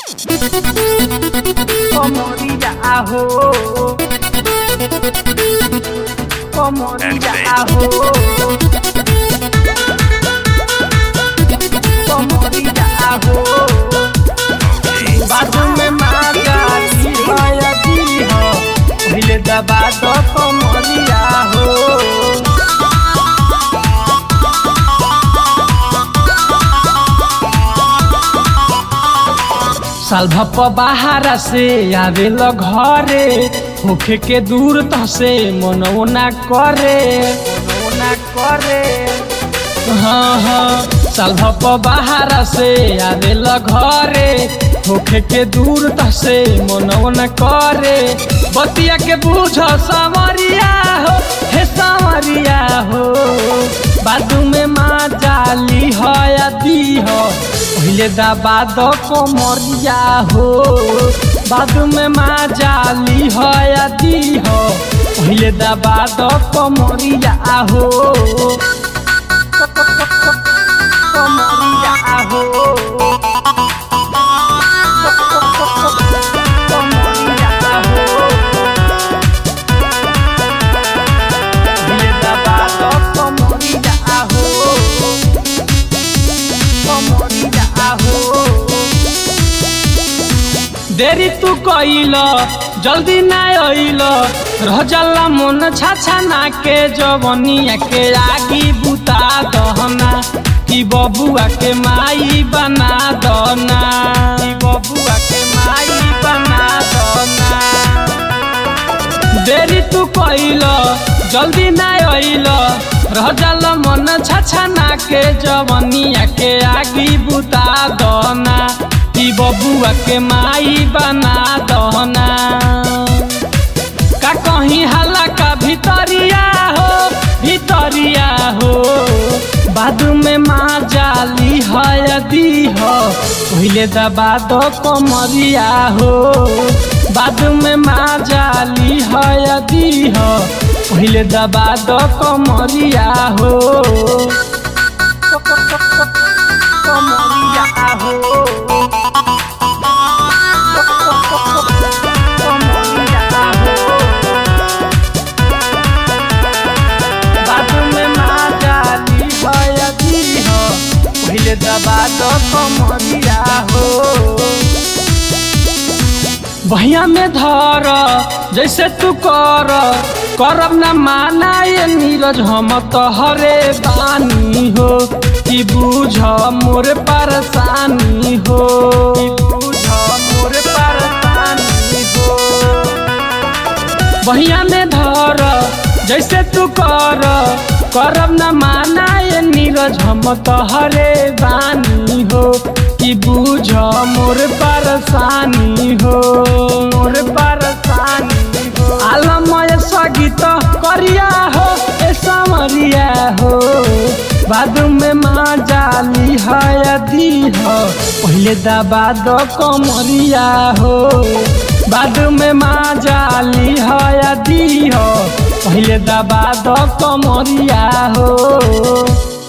Comodilla ajo. Comodilla ajo. Comodilla ajo. बाजू में माता जी भैया जी हो पहले दबा दो कमरिया हो साल भप बाहर से आवेल घरे होखे के दूर त से मनवो ना करे मनवो ना करे हाँ हाँ साल भप बाहर से आवेल घरे होखे के दूर त से मनवो ना करे बतिया के बूझ सावरिया हो हे सावरिया हो बाजू में माँ जाली हो या दी हो पहले दबा दो कोमरिया हो बाजू में माँ जाली हो या दी हो पहले दबा दो कोमरिया हो कोमरिया हो कोमरिया हो पहले दबा दो कोमरिया हो कोमरिया हो देरी तू कइल जल्दी ना अइल रह जाला मन छाछा ना के जवनिया के आगी बुता दहना कि बबुआ के माई बना दना कि बबुआ के माई बना दना देरी तू कइल जल्दी ना अइल रह जाल मन छाछा ना के जवनिया के आगी बुता दना कि बबुआ के माई बना दना का कहीं हल्ला का भितरिया हो भितरिया हो बादू में माँ जाली है यदि हो पहले दबा दो कमरिया हो बादू में माँ जाली है यदि हो पहले दबा दो कमरिया हो कमरिया हो कमरिया हो बाजू में माँ जाली भयती हो पहले दबा दो कमरिया हो भैया में धर जैसे तू कर करब न माना ये नीरज हम तोहरे बानी हो कि बूझ मोर परेशानी हो कि बूझ मोर परेशानी हो बहिया में धर जैसे तू कर करब न माना ये नीरज हम तोहरे बानी हो कि बूझ मोर परेशानी हो मोर परेशानी हो आलमय सगीत करिया हो ए समरिया हो बादू में माँ जाली है यदि हो पहले दबा दो कमरिया हो बादू में माँ जाली है यदि हो पहले दबा दो कमरिया हो